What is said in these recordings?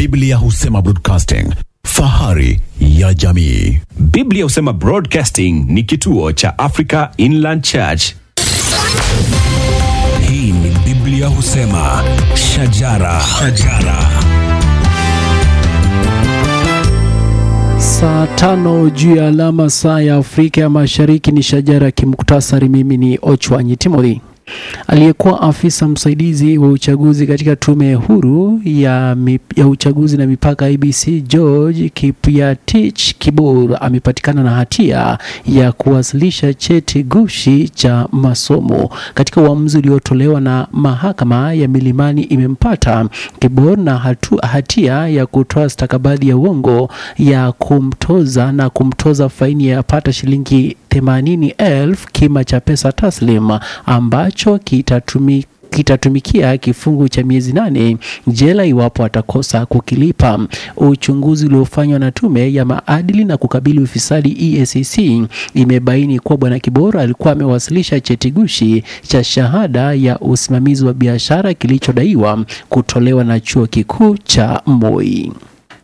Biblia husema broadcasting, fahari ya jamii. Biblia husema Broadcasting ni kituo cha Africa Inland Church. Hii ni Biblia husema shajara, shajara. Saa tano juu ya alama saa ya Afrika ya Mashariki ni shajara ya kimuktasari. Mimi ni Ochwanyi Timothy. Aliyekuwa afisa msaidizi wa uchaguzi katika tume huru ya, mip, ya uchaguzi na mipaka IBC George Kipiatich Kibor amepatikana na hatia ya kuwasilisha cheti gushi cha masomo. Katika uamuzi uliotolewa na mahakama ya Milimani imempata Kibor na hatu, hatia ya kutoa stakabadhi ya uongo ya kumtoza na kumtoza faini ya pata shilingi themanini elfu kima cha pesa taslim ambacho kitatumi kitatumikia kifungu cha miezi nane jela iwapo atakosa kukilipa. Uchunguzi uliofanywa na tume ya maadili na kukabili ufisadi EACC imebaini kuwa bwana Kibora alikuwa amewasilisha cheti gushi cha shahada ya usimamizi wa biashara kilichodaiwa kutolewa na chuo kikuu cha Moi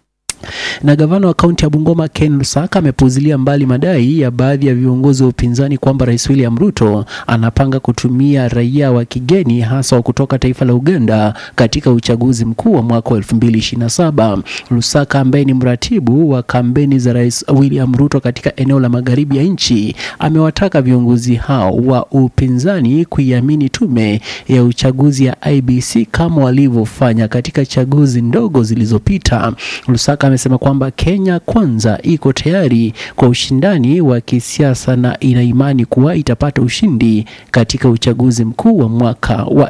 na gavana wa kaunti ya Bungoma Ken Lusaka amepuuzilia mbali madai ya baadhi ya viongozi wa upinzani kwamba Rais William Ruto anapanga kutumia raia wa kigeni hasa wa kutoka taifa la Uganda katika uchaguzi mkuu wa mwaka wa 2027. Lusaka ambaye ni mratibu wa kampeni za Rais William Ruto katika eneo la magharibi ya nchi amewataka viongozi hao wa upinzani kuiamini tume ya uchaguzi ya IBC kama walivyofanya katika chaguzi ndogo zilizopita. Lusaka amesema kwamba Kenya kwanza iko tayari kwa ushindani wa kisiasa na ina imani kuwa itapata ushindi katika uchaguzi mkuu wa mwaka wa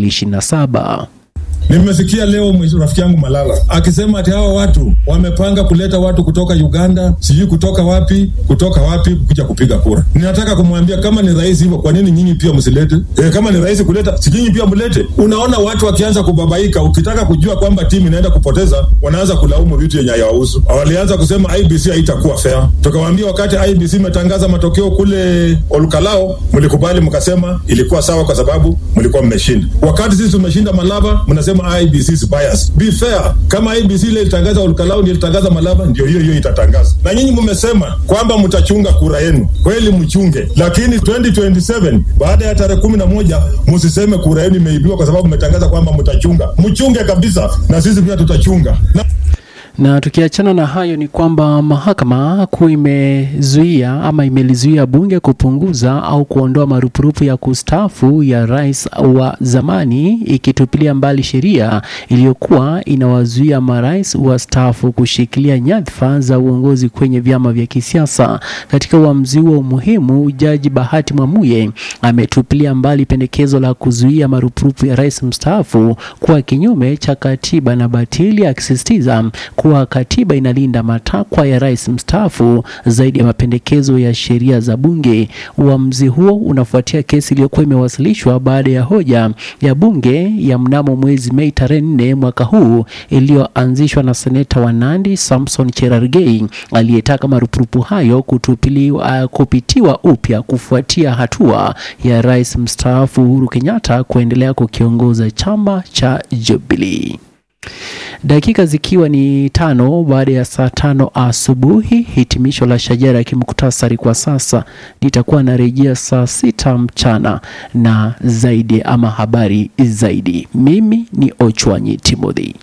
2027. Nimesikia leo rafiki yangu Malala akisema ati hawa watu wamepanga kuleta watu kutoka Uganda, sijui kutoka wapi, kutoka wapi kuja kupiga kura. Ninataka kumwambia kama ni rahisi hivyo, kwa nini nyinyi pia msilete? E, kama ni rahisi kuleta, si nyinyi pia mlete. Unaona watu wakianza kubabaika, ukitaka kujua kwamba timu inaenda kupoteza, wanaanza kulaumu vitu yenye hayawahusu. Walianza kusema IBC haitakuwa fair. Tukawaambia wakati IBC imetangaza matokeo kule Olkalao, mlikubali mkasema ilikuwa sawa kwa sababu mlikuwa mmeshinda. Wakati sisi tumeshinda Malava, mnasema IBC is biased. Be fair. Kama IBC ile ilitangaza Olkalau ndio ilitangaza Malava, ndio hiyo hiyo itatangaza. Na nyinyi mmesema kwamba mtachunga kura yenu, kweli mchunge, lakini 2027 baada ya tarehe kumi na moja msiseme kura yenu imeibiwa kwa sababu mmetangaza kwamba mtachunga. Mchunge kabisa, na sisi pia tutachunga na na tukiachana na hayo ni kwamba mahakama kuu imezuia ama imelizuia bunge kupunguza au kuondoa marupurupu ya kustaafu ya rais wa zamani ikitupilia mbali sheria iliyokuwa inawazuia marais wastaafu kushikilia nyadhifa za uongozi kwenye vyama vya kisiasa. Katika uamuzi huo muhimu, jaji Bahati Mwamuye ametupilia mbali pendekezo la kuzuia marupurupu ya rais mstaafu kuwa kinyume cha katiba na batili, akisisitiza kuwa katiba inalinda matakwa ya rais mstaafu zaidi ya mapendekezo ya sheria za bunge. Uamuzi huo unafuatia kesi iliyokuwa imewasilishwa baada ya hoja ya bunge ya mnamo mwezi Mei tarehe nne mwaka huu iliyoanzishwa na seneta wa Nandi Samson Cherargei aliyetaka marupurupu hayo kutupiliwa, kupitiwa upya kufuatia hatua ya rais mstaafu Uhuru Kenyatta kuendelea kukiongoza chama cha Jubilee. Dakika zikiwa ni tano baada ya saa tano asubuhi, hitimisho la shajara ya kimuktasari kwa sasa litakuwa narejea saa sita mchana na zaidi ama habari zaidi. Mimi ni Ochwanyi Timothy.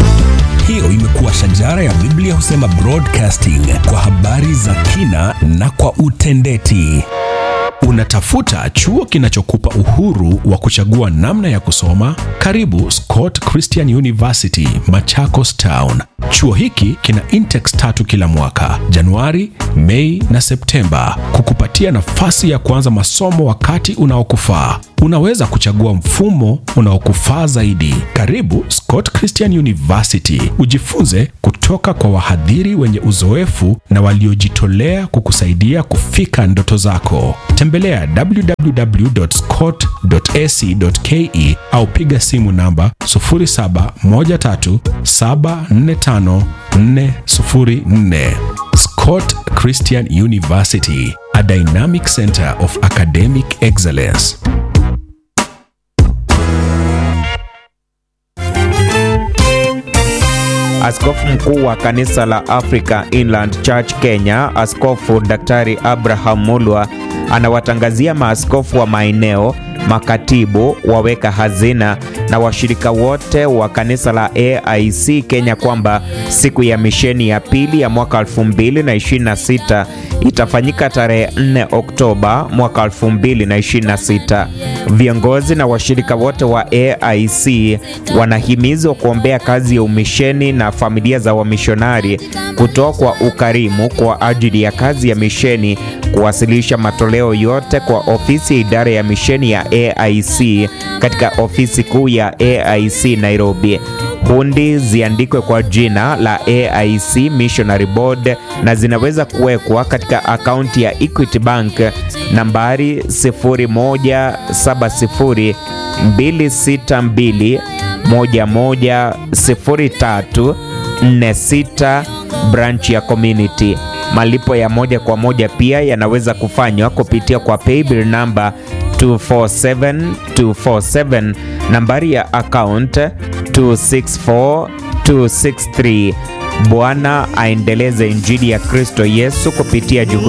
Hiyo imekuwa shajara ya Biblia husema broadcasting kwa habari za kina na kwa utendeti. Unatafuta chuo kinachokupa uhuru wa kuchagua namna ya kusoma? Karibu Scott Christian University, Machakos Town. Chuo hiki kina intex tatu kila mwaka, Januari, Mei na Septemba, kukupatia nafasi ya kuanza masomo wakati unaokufaa. Unaweza kuchagua mfumo unaokufaa zaidi. Karibu Scott Christian University, ujifunze kutoka kwa wahadhiri wenye uzoefu na waliojitolea kukusaidia kufika ndoto zako. Tembelea www.scott.ac.ke au piga simu namba 0713745404. Scott Christian University, a dynamic center of academic excellence. Askofu mkuu wa kanisa la Africa Inland Church Kenya, Askofu Daktari Abraham Mulwa anawatangazia maaskofu wa maeneo, makatibu, waweka hazina na washirika wote wa kanisa la AIC Kenya kwamba siku ya misheni ya pili ya mwaka 2026 itafanyika tarehe 4 Oktoba mwaka 2026. Viongozi na washirika wote wa AIC wanahimizwa kuombea kazi ya umisheni na familia za wamishonari, kutoa kwa ukarimu kwa ajili ya kazi ya misheni, kuwasilisha matoleo yote kwa ofisi ya idara ya misheni ya AIC katika ofisi kuu ya AIC Nairobi. Hundi ziandikwe kwa jina la AIC Missionary Board na zinaweza kuwekwa katika akaunti ya Equity Bank nambari 0170 262 110346 branch ya community. Malipo ya moja kwa moja pia yanaweza kufanywa kupitia kwa paybill namba 247247 nambari ya account 264263. Bwana aendeleze injili ya Kristo Yesu kupitia juhudi